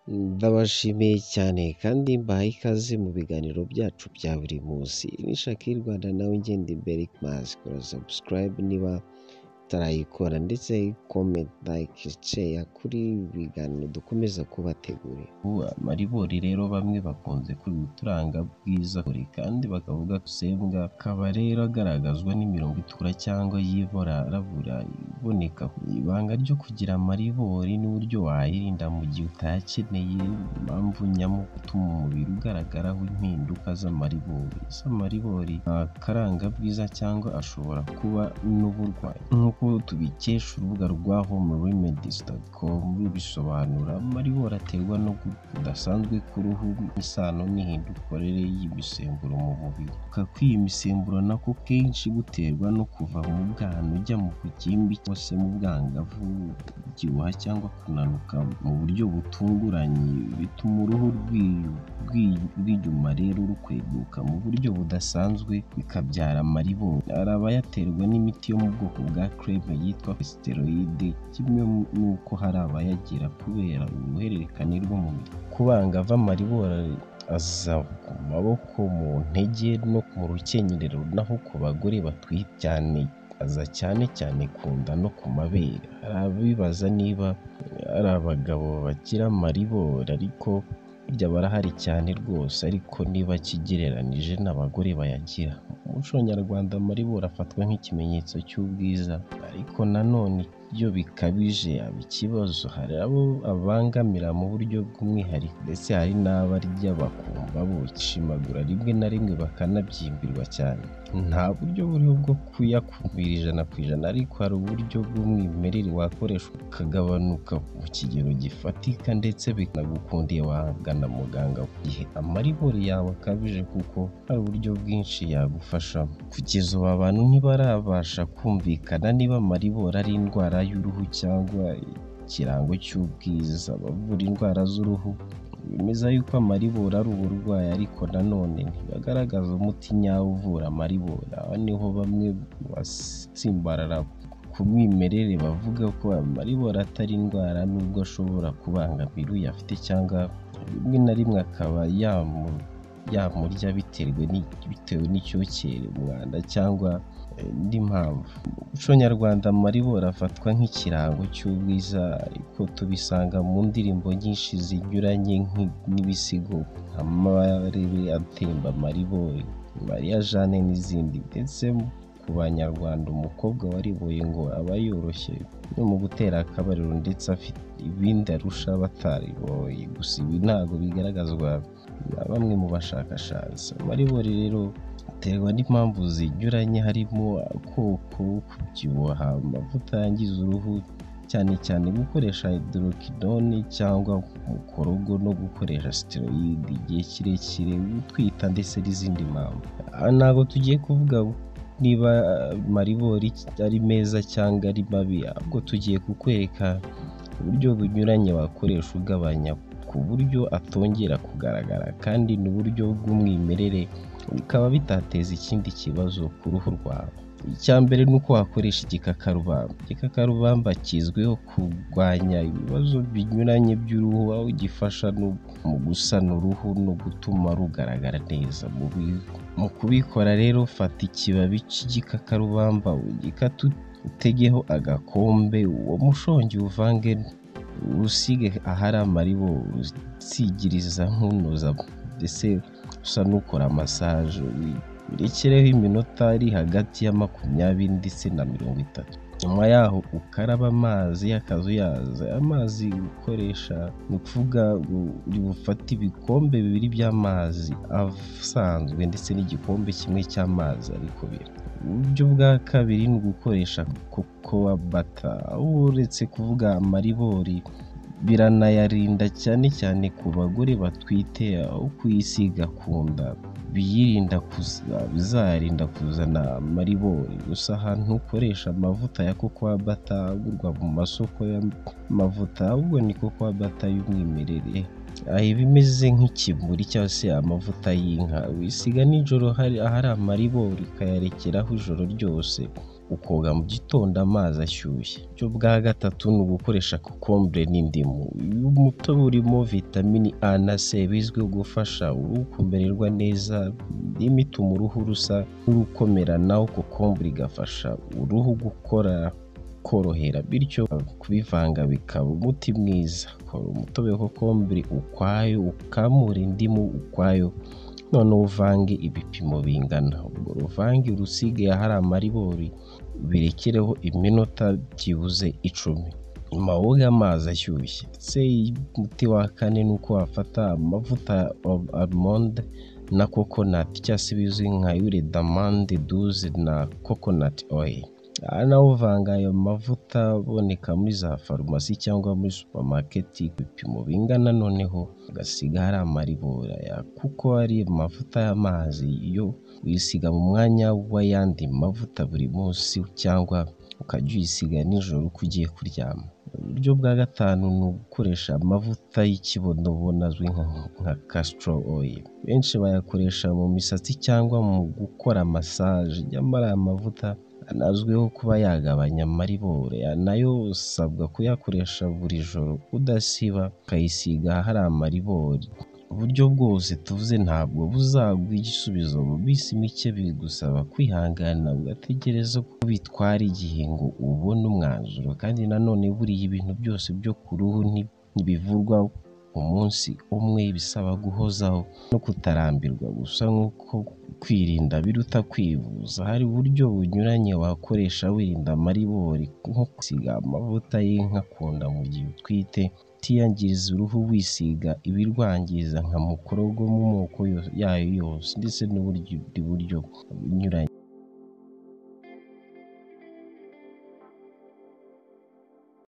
ndabashimiye cyane kandi mbahaye ikaze mu biganiro byacu bya buri munsi ni Shakira Rwanda nawe ngenda imbere mazi kora subscribe niba utarayikora ndetse comment like share kuri biganiro dukomeza kubategurira amaribori rero bamwe bakunze kubituranga bwiza kure kandi bakavuga sembwa akaba rero agaragazwa n'imirongo itukura cyangwa yiborarabura iboneka ibanga ryo kugira amaribori n'uburyo wayirinda mu gihe utayakeneye impamvu nyamu ituma umubiri ugaragaraho impinduka z'amaribori z'amaribori akaranga bwiza cyangwa ashobora kuba n'uburwayi nk'uko tubikesha urubuga rwa home remedies.com rubisobanura amaribori aterwa no kudasanzwe k'uruhu isano n'ihindukore y'imisemburo mu mubiri kuka kw'iyi misemburo nako kenshi guterwa no kuva mu bwana ujya mu kugimbi cyangwa se mu bwangavu kubyibuha cyangwa kunanuka mu buryo butunguranye bituma uruhu rw'inyuma rero rukweduka mu buryo budasanzwe bikabyara amaribori hari abayaterwa n'imiti yo mu bwoko bwa creme yitwa steroide kimwe n'uko hari abayagira kubera uruhererekane rw'umubiri ku bangavu amaribori aza ku maboko mu ntege no mu rukenyerero naho ku bagore batwite cyane aza cyane cyane ku nda no ku mabere hari abibaza niba ari abagabo bakira amaribori ariko burya barahari cyane rwose ariko niba kigereranije n'abagore bayagira mu muco nyarwanda amaribori afatwa nk'ikimenyetso cy'ubwiza ariko nanone iyo bikabije aba ikibazo hari abo abangamira mu buryo bw'umwihariko ndetse hari n'abarya bakumva boshimagura rimwe na rimwe bakanabyimbirwa cyane nta buryo buriho bwo kuyakumira ijana ku ijana ariko hari uburyo bw'umwimerere wakoreshwa ukagabanuka mu kigero gifatika ndetse bikanagukundiye wahabwa na muganga ku gihe amaribori yawe akabije kuko hari uburyo bwinshi yagufashamo kugeza ubu abantu ntibarabasha kumvikana niba amaribori ari indwara y'uruhu cyangwa ikirango cy'ubwiza abavura indwara z'uruhu bemeza yuko amaribori ari uburwayi ariko nanone ntibagaragaza umuti nyawo uvura amaribori aha niho bamwe basimbarara ku mwimerere bavuga ko amaribori atari indwara nubwo ashobora kubangamira uyafite cyangwa rimwe na rimwe akaba yamurya bitewe n'icyokere umwanda cyangwa indi mpamvu mu muco nyarwanda amaribori afatwa nk'ikirango cy'ubwiza ariko tubisanga mu ndirimbo nyinshi zinyuranye n'ibisigo amarebe atemba amaribori mariya jane n'izindi ndetse ku banyarwanda umukobwa wariboye ngo aba yoroshye no mu gutera akabariro ndetse afite ibindi arusha batariboye gusa ibi ntabwo bigaragazwa na bamwe mu bashakashatsi amaribori rero biterwa n'impamvu zinyuranye harimo koko kubyibuha amavuta yangiza uruhu cyane cyane gukoresha hydroquinone cyangwa umukorogo no gukoresha steroid igihe kirekire gutwita ndetse n'izindi mpamvu ntabwo tugiye kuvuga niba maribori ari meza cyangwa ari mabi ahubwo tugiye kukwereka uburyo bunyuranye wakoresha ugabanya ku buryo atongera kugaragara kandi n'uburyo bw'umwimerere bikaba bitateza ikindi kibazo ku ruhu rwawe icya mbere ni uko wakoresha igikakarubamba igikakarubamba kizwiho kurwanya ibibazo binyuranye by'uruhu aho gifasha mu gusana uruhu no gutuma rugaragara neza mu kubikora rero fata ikibabi cy'igikakarubamba ugikata utegeho agakombe uwo mushongi uvange usige ahari amaribo usigiriza nkunoza ndetse usa n'ukora masaje urekereho iminota ari hagati ya makumyabiri ndetse na mirongo itatu nyuma yaho ukaraba amazi y'akazuyazi amazi ukoresha ni ukuvuga uri bufate ibikombe bibiri by'amazi asanzwe ndetse n'igikombe kimwe cy'amazi ariko bira uburyo bwa kabiri ni ugukoresha kokowa bata aho uretse kuvuga amaribori biranayarinda cyane cyane ku bagore batwite aho kuyisiga ku nda biyirinda bizarinda kuzana amaribori gusa ahantu ukoresha amavuta ya kokowa bata agurwa mu masoko y'amavuta ahubwo ni kokowa bata y'umwimerere aha iba imeze nk'ikimuri cyangwa se amavuta y'inka wisiga nijoro hari ahari amaribori ukayarekeraho ijoro ryose ukoga mu gitondo amazi ashyushye icyo bwa gatatu ni ugukoresha kokombure n'indimu umutobe urimo vitamini a na c bizwiho gufasha uruhu kumererwa neza irimo ituma uruhu rusa nk'urukomera naho kokombure igafasha uruhu gukora korohera bityo kubivanga bikaba umuti mwiza kora umutobe wa kokombure ukwayo ukamura indimu ukwayo noneho uvange ibipimo bingana ubwo ruvange urusige ahari amaribori birekereho iminota byibuze icumi nyuma woge amazi ashyushye ndetse umuti wa kane ni uko wafata amavuta ya almonde na kokonati cyangwa se bizwi nka yure damande duze na kokonati oyili aha naho uvanga ayo mavuta aboneka muri za farumasi cyangwa muri supamaketi ku bipimo bingana noneho agasiga hari amaribora ya kuko ari amavuta y'amazi yo uyisiga mu mwanya w'ayandi mavuta buri munsi cyangwa ukajya uyisiga nijoro uko ugiye kuryama uburyo bwa gatanu ni ugukoresha amavuta y'ikibonobono azwi nka castor oil benshi bayakoresha mu misatsi cyangwa mu gukora masaje nyamara aya mavuta anazwiho kuba yagabanya amaribori nayo usabwa kuyakoresha buri joro udasiba ukayisiga ahari amaribori uburyo bwose tuvuze ntabwo buzaguha igisubizo mu minsi mike bigusaba kwihangana ugategereza ko bitwara igihe ngo ubone umwanzuro kandi nanone buriya ibintu byose byo ku ruhu ntibivurwa umunsi umwe bisaba guhozaho no kutarambirwa gusa nk'uko kwirinda biruta kwivuza hari uburyo bunyuranye wakoresha wirinda amaribori nko gusiga amavuta y'inka ku nda mu gihe utwite utiyangiriza uruhu wisiga ibirwangiza nka mukorogo mu moko yayo yose ndetse n'ubundi buryo bunyuranye